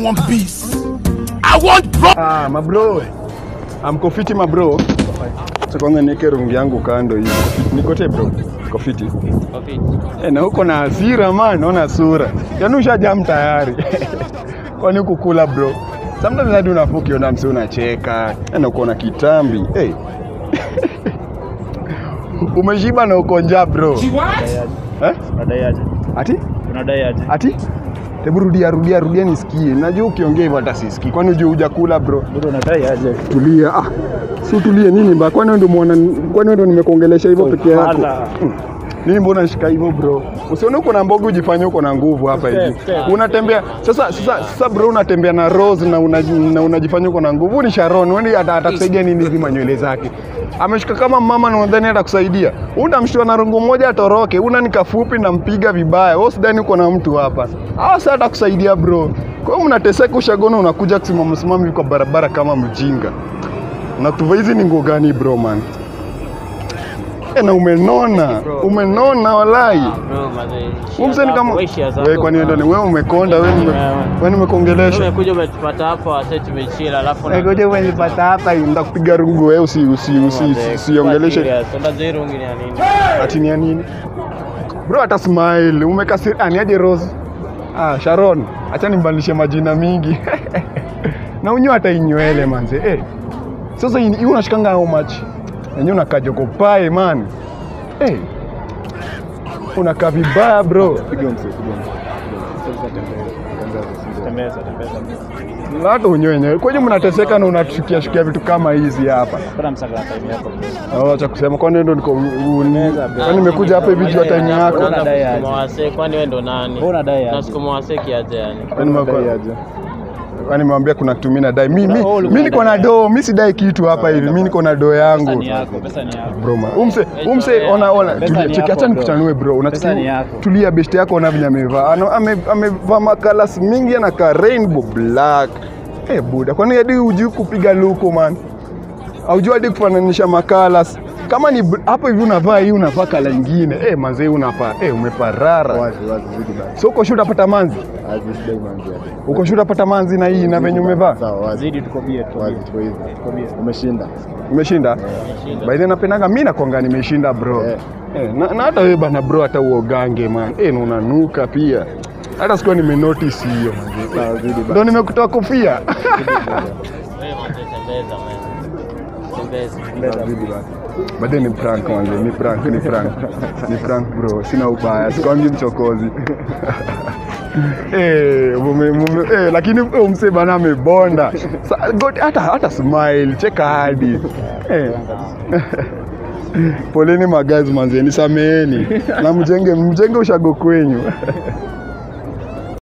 want peace. I want bro. Ah, mabro. Amko fiti mabro. Sasa kwanza niweke rungi yangu kando hivi. Nikote bro. Niko fiti. Eh, na huko na hasira man, naona sura. Yaani ushajam tayari. Kwani kukula bro? Sometimes hadi unafaa ukiona msee unacheka, na uko na kitambi. Hey. Umeshiba na uko njaa bro. Eh? Unadai aje? Ati? Unadai aje? Ati? Hebu rudia rudia rudia nisikie. Najua ukiongea hivyo hata sisikii. Kwani hujui hujakula bro? Bro, unadai aje? Tulia. Ah, si utulie nini ba? Kwani wewe ndio mwana kwani wewe ndio nimekuongelesha hivyo peke yako? Fala. Nini mbona shika hivyo bro? Usione uko na mboga ujifanye uko na nguvu hapa hivi. Step, step. Unatembea sasa sasa sasa bro unatembea na Rose na una, na unajifanya uko na nguvu. Ni Sharon, wewe ata- atakusaidia nini hizi manywele zake? Ameshika kama mama na unadhani atakusaidia. Unamshtua na rungu moja atoroke. Una ni kafupi na mpiga vibaya. Wewe usidhani uko na mtu hapa. Hawa sasa atakusaidia bro. Kwa hiyo mnateseka ushagona unakuja kusimama simama hivi kwa barabara kama mjinga. Unatuva hizi ni nguo gani bro man? E, na umenona umenona walai Bro, mazee. umseni kama Wewe shia zako. wewe kwani ndio wewe umekonda wewe nime- wewe nimekongelesha Umekuja umetupata hapo wase tumechila alafu Wewe ngoja umenipata hapa nda kupiga rungu wewe usi usi usi usiongeleshe Unajua rungi ni ya nini? ati ni ya nini bro hata smile umekasiri ah ni aje Rose ah Sharon acha nimbadilishe majina mingi na unyo hata inywele manze eh sasa hii hii unashikanga how much yenyewe unakaa jokopae man eh unakaa vibaya bro Piga mse, piga mse. Sasa tembea. Tembeza, tembeza. hata unyo wenyewe kwenye mnateseka na unatushukia shukia vitu kama hizi hapa Bora msaka na time yako. bro. Oh, cha kusema kwani ndio niko Meza, bro. kwani nimekuja hapa hivi juu ya time yako Unaanza Unadai aje? kusukuma wase kwani wewe ndo nani? Wewe unadai aje? Nasukuma wase kiaje yani? Kwani nimekuwa- Unadai aje? kwani nimewambia kuna kitu mimi nadai mi, mi, Wewe ulikuwa mi niko na unadai doo mi sidai kitu hapa hivi mi niko na doo Pesa yangu ni yako, pesa ni yako. bro man. umse umse ona ona Pesa tulia ni cheki yako, acha bro. nikuchanue bro Pesa ni unasikia yako. tulia best yako ona vile amevaa Ano- ame- amevaa makalas mingi anakaa rainbow black eh buda kwani hadi hujui kupiga luku man haujui hadi kufananisha makalas kama ni br- hapo hivi unavaa hii unavaa kala ingine eh manze unapaa eh umeparara Wazi, wazi, zidi basi. so uko shule utapata manzi Wazi, sidai manzi hapa. uko shule utapata manzi na hii na venye umevaa Sawa, wazi. Zidi tuko bie, tuko bie. Tuko hivi. Tuko bie. Umeshinda. umeshinda Umeshinda. by the way napendaga mi nakwanga nimeshinda bro Eh. eh, na, na hata wewe bana bro hata uogange man eh, na unanuka pia hata sikuwa nimenotice hiyo Sawa, zidi basi. ndo nimekutoa kofia Wewe mazee tembeza man. Tembeza. Sawa, zidi basi. baadaye ni prank manze ni prank ni prank ni prank bro sina ubaya sikwangi mchokozi Eh, mume, mume, eh, lakini eh, mse bana amebonda Sa- God, hata hata smile cheka hadi eh. poleni magazi manze nisameheni na mjenge mjenge ushago kwenyu